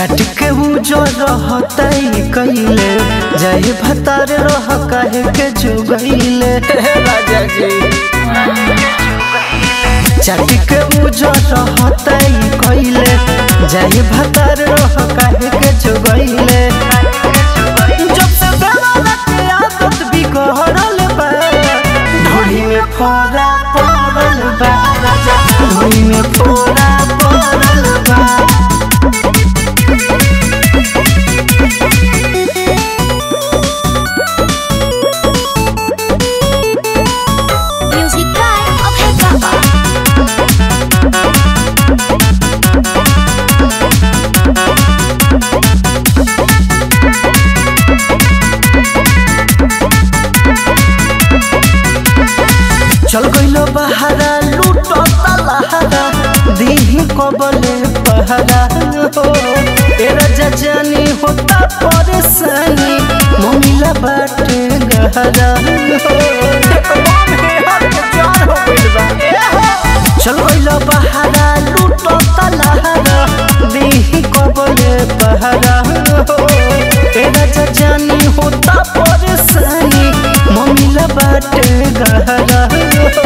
चटके उ जो रहतई कइले जय भतार रह कहे के जुगइले राजा जी चटके उ जो रहतई कइले जय भतार रह कहे के जुगइले जब से बेवाला के आदत बिगड़ल बा ढोली में फोड़ा पड़ल बा ढोली में फोड़ा पड़ल बा Music by Abhay Baba. चल गइलो बहारा लूटो तलहारा दीही कबले पहरा हो तेरा जजानी होता परेशानी ममिला बाटे गहरा हो चल गइलो बहारा लूटो तलहारा दीही कबले पहरा हो तेरा जजानी होता परेशानी ममिला बाटे गहरा हो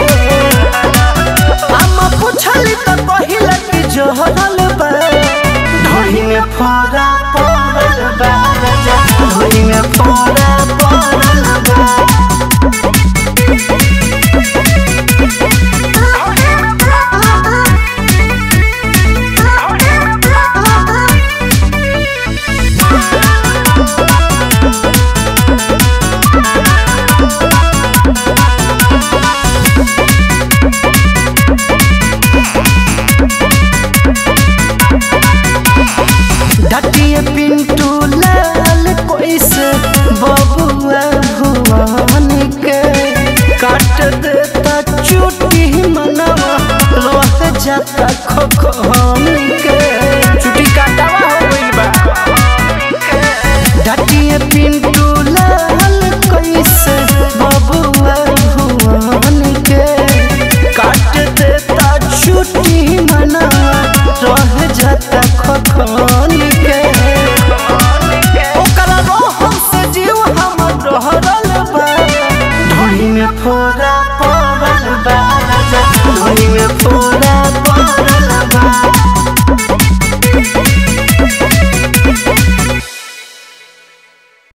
आमा पुछली त पहिला कि जहरल बा ढोली में फोड़ा पड़ल बा राजा ढोली में फोड़ा पड़ल बा डटिए पिंटू लाल कैसे बबुआ भुवन के काट देता चुटी मनवा रह जाता खखन के छुट्टी काटावा हो गइल बा डटिए पिंटू लाल कैसे बबुआ भुवन के काट देता चुटी मनवा रह जाता खखन के ओकरा रोहन से जीव हमर रहल बा ढोली में फोड़ा पड़ल बा राजा